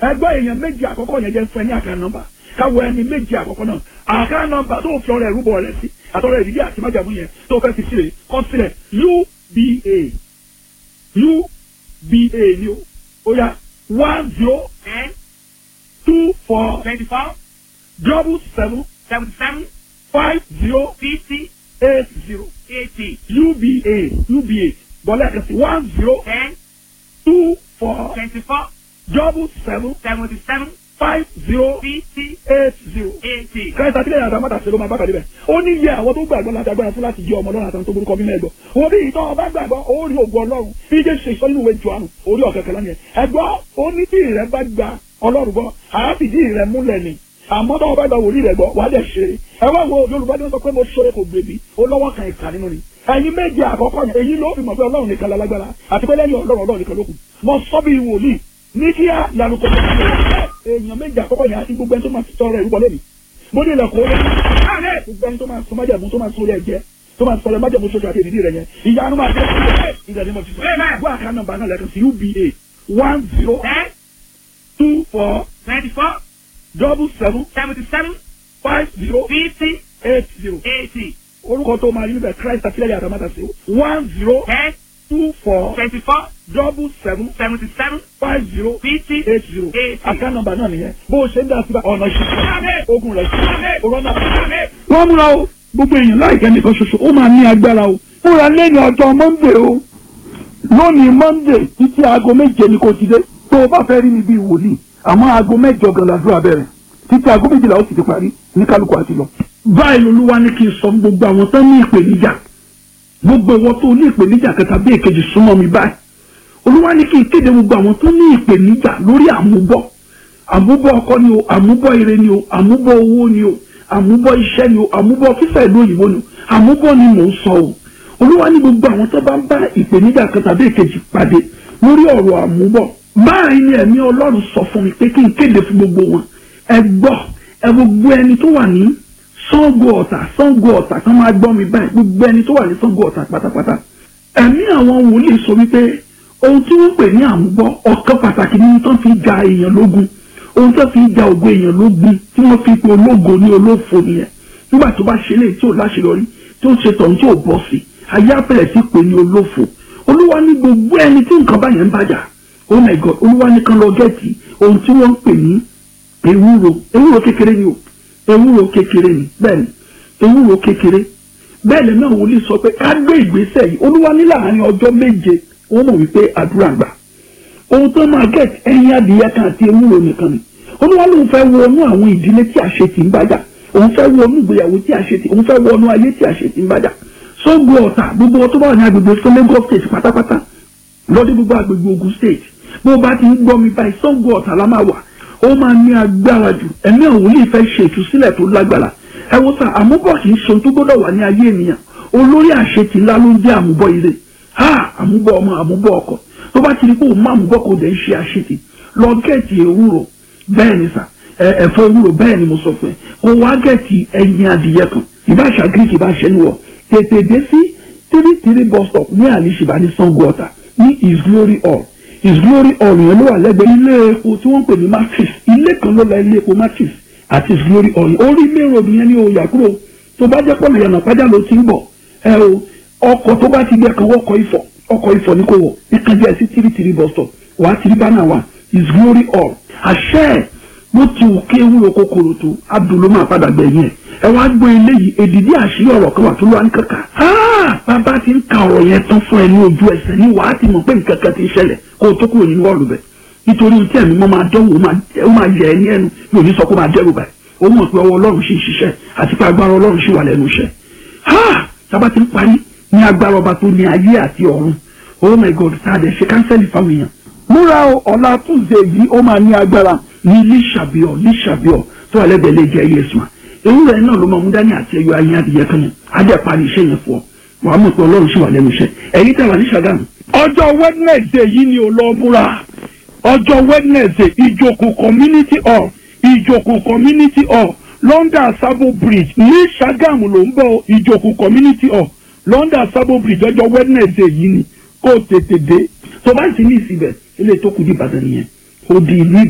ẹgbẹ́ èèyàn méjì àkọ́kọ́ yẹn jẹ́ fún ẹ ní àká nọ́mbà káwọ ẹni méjì àkọ́kọ́ náà àká nọ́mbà tó fi ọrẹ ìrúbọ rẹ sí àtọrẹ ìdílé àti májàmú yẹn tó fẹ́ fi sílẹ̀ kọ́ sílẹ̀ uba uba ni o ó yá one zero ten two four twenty-four double seven seventy-seven five zero fifty eight zero eighty uba uba bọ́lá ẹ̀ka sí one zero ten two four twenty-four double seven seventy-seven five zero fifty eight zero. eighty. kẹ́sà tí lẹ́yìn àtàwọn àtàṣe ló máa bá pàdé bẹ̀. ó ní iye àwọn tó gbàgbọ́ láti agbára fún láti jẹ́ ọmọ ọlọ́run àtàwọn tó burúkọ mímọ́ ẹ̀gbọ́. wọ́n bí ìtọ́ ọba gbàgbọ́ ó rí ògùn ọlọ́run bí jẹ́ ṣe ìsọ nínú ìwé Jòhánù orí ọ̀kẹ́kẹ́ lánìyẹn. ẹ̀gbọ́ ó ní tí ìrẹ́ bá gba ọlọ́run gbọ́ àáfìdí ìrẹ́ múlẹ̀ ni àmọ́ tó bá gba wòlíì rẹ̀ gbọ́ wàá dẹ̀ ṣe ẹ wá wo Yorùbá ní wọ́n sọ pé mo ṣoore kò gbèbí ó lọ́wọ́ kan ìka nínú ni ẹ̀yin méje àkọ́kọ́ yẹn èyí ló fi mọ̀ pé Ọlọ́run nìkan lálágbára àti pé lẹ́yìn Ọlọ́run Ọlọ́run nìkan ló kù mo sọ bí wòlíì ní kí á lanu kò tó èèyàn méje àkọ́kọ́ yẹn àti gbogbo ẹni tó máa fi tọrọ ìrúbọ lẹ́nu mo ní ilẹ̀kùn ó lé gbogbo ẹni tó máa sọ májàmú tó máa sọ orí ẹ̀jẹ̀ tó máa sọ̀rọ̀ májàmú sókè àti èdìdí rẹ̀ yẹn ìyanu máa jẹ́ ìgbà ní mo fi sọ gbọ́ àká nọ́mbà náà lẹ́kan sí UBA one zero ten two four twenty-four double seven seventy-seven five zero fifty eight zero eighty orúkọ tó máa rí níbẹ̀ Christ àtìlẹ́yìn àtàmátà sí one zero ten two four twenty-four double seven seventy-seven five zero fifty eight zero eighty. àká nọ́mbà náà nìyẹn bó o ṣe ń dá sí ọ̀nà ìṣẹ́ ogun rẹ̀ sí ọ̀rọ̀ náà. wọ́n múra o gbogbo èèyàn láìpẹ́ nìkan ṣoṣo ó máa ní agbára o múra lẹ́nu ọjọ́ Monday o lónìí Monday títí aago méje ni kò ti dé tó o bá fẹ́ rí mi bíi wòlíì àmọ́ aago mẹ́jọ gan làdúrà bẹ̀rẹ̀ títí aago méjìlá ó sì ti parí ní kálukú àti lọ. báyìí olúwa ní kí n sọ fún gbogbo àwọn tó ní ìpèníjà gbogbo ìwọ tó ní ìpèníjà kẹta bí èkejì súnmọ́ mi báyìí olúwa ní kí n kéde gbogbo àwọn tó ní ìpèníjà lórí àmúbọ̀ àmúbọ̀ ọkọ ni o àmúbọ̀ ire ni o àmúbọ̀ owó ni o àmúbọ̀ iṣẹ́ ni o àmúbọ̀ fífẹ́ ìlú òyìnbó ni o àmúbọ̀ ni mò ń sọ o olúwa ní gbogbo àwọn tó bá ń bá ìpèníjà kan tàbí èkejì pàdé lórí ọ̀rọ̀ àmúbọ̀ báyìí ni ẹ̀mí ọlọ́run sọ fún mi pé kí n kéde fún gbogbo wọn ẹ gbọ́ ẹ gbogbo ẹni tó wà ní Ṣàngó Ọ̀tà Ṣàngó Ọ̀tà kan máa gbọ́ mi báyìí gbogbo ẹni tó wà ní Ṣàngó Ọ̀tà pátápátá ẹ̀mí àwọn wòlíì sọ wípé ohun tí wọ́n pè ní àmúbọ̀ ọ̀kan pàtàkì nínú tó fi ja èèyàn lógun ohun tó fi ja ògo èèyàn lógun tí wọ́n fi pe ológo ní olófo nìyẹn nígbà tó bá ṣe léyìí tí ò láṣeyọrí tí ó ṣe tọ̀hún tí ò bọ́ sí ayé àpẹẹrẹ sí pé ní olófo olúwa ní gbogbo ẹni tí nǹkan báyẹn ń bàjá oh my god olúwa ní kan lọ gẹ́ẹ̀tì ohun tí wọ́n ń pè ní ewúro ewúro kékeré ni o ewúro kékeré ni bẹ́ẹ̀ ni ewúro kékeré bẹ́ẹ̀ lẹ́nu àwọn olè sọ pé ká gbé ìgbésẹ̀ yìí olúwa ní láàárín ọjọ́ méje wọ́n mọ̀ wípé àdúrà gbà ohun tó máa gẹ̀ẹ́tì ẹyin adìyẹ kan àti ewúro nìkan ni olúwa lóun fẹ́ wọnú àwọn ìdílé tí àṣetì ń bàjá òun fẹ́ wọnú ìgbéyàwó tí àṣetì òun fẹ́ wọnú ayé tí àṣetì ń bàjá Ṣàngó Ọ̀tà gbogbo ọtọ́ bá wà ní agbègbè fún Lagos state pátápátá lọ́dún gbogbo agbègbè Ògùn state bó bá ti ń gbọ́ mi báyìí Ṣàngó Ọ̀tà la máa wà ó máa ní agbára jù ẹ̀mí àwọn wòlíì fẹ́ ṣe ìtúsílẹ̀ tó lágbára ẹ wo sá àmúbọ̀ kì í ṣe ohun tó gbọ́dọ̀ wà ní ayé ènìyàn olórí àṣetì ńlá ló ń jẹ́ àmúbọ̀ ire ha àmúbọ̀ ọmọ àmúbọ̀ ọkọ tó bá ti rí pé òun má àmúbọ̀ kò dẹ̀ ń ṣe àṣetì lọ gẹ̀ẹ́tì ewúro bẹ́ẹ̀ ni sà ẹ̀fọ́ ewúro bẹ́ẹ̀ ni mo sọ fún ẹ kó wá gẹ̀ẹ́tì ẹyin adìyẹ kan ìbáṣà greek ìbáṣẹ níwọ̀ tètè dé sí three three bus stop ní àlìṣìbá ní Ṣàngó Ọ̀tà ní his glory hall his glory hall yẹn ló wà lẹ́gbẹ̀ẹ́ ilé epo tí wọ́n pè ní matrix ilé kan ló la ilé epo matrix àti his glory hall yẹn orí main road yẹn ní oyà kúrò tó bá jẹ́ pọ̀lù yànnà pàjá ló ti ń bọ̀ ẹ o ọkọ̀ tó bá ti gbẹ kan wọ́kọ̀ ifọ̀ ọkọ̀ ifọ̀ ní kò wọ̀ ìkànjẹ́ ẹ̀ sí three three bus stop wà á ti rí bánà wa his glory hall àṣẹ bó ti wù kí ewúro kòkòrò tó abdul máa padà gbẹ̀yìn ẹ̀ ẹ wá gbọ́ eléyìí èdìdí àṣírí ọ̀rọ̀ kan wà tó lọ́wọ́ ní kankan. bàbá ti ń ka ọ̀rọ̀ yẹn tán fún ẹ ní ojú ẹsẹ̀ ní wàá ti mọ̀ pé nǹkan kan ti ń ṣẹlẹ̀ kó o tó kúrò nínú ọ̀rọ̀ bẹ̀. nítorí tí ẹ̀mí mọ́ máa dánwò ó máa yẹ ẹ ní ẹnu mi ò ní sọ kó máa dẹ́rù báyìí ó mọ̀ pé ọwọ́ ọlọ́run ṣì ń ṣiṣẹ́ àti pé agbára ọlọ́run ṣì wà lẹ́nu iṣẹ́. bàbá ti ń parí ní agbára ọba tó ní ayé àti ọ̀run oh my god tá a dẹ̀ ṣe kánsẹ́lì fáwọn èèyàn. múra ọ̀la túnṣe yìí ó máa ní agbára ní líṣàbíọ̀ líṣàbíọ̀ tó wà lẹ́gbẹ̀ẹ́ lè jẹ́ yéésù ewúrẹ́ náà ló máa mú dání àti ẹyọ ayé adìyẹ kan yẹn adé parí iṣẹ́ yẹn fún ọ wàá mọ̀ pé ọlọ́run sì wà lẹ́nu iṣẹ́ ẹ̀yin tẹ̀ wà ní Ṣàgámù. ọjọ́ Wednesday yìí ni o lọ múra ọjọ́ Wednesday ìjòkó community hall ìjòkó community hall London Sabo Bridge ní Ṣàgámù ló ń bọ̀ ìjòkó community hall London Sabo Bridge ọjọ́ Wednesday yìí ni kó o tètè dé tó bá ti ní ìsibẹ̀ ilé tó kù di Ìbàdàn nìyẹn ó di ìlú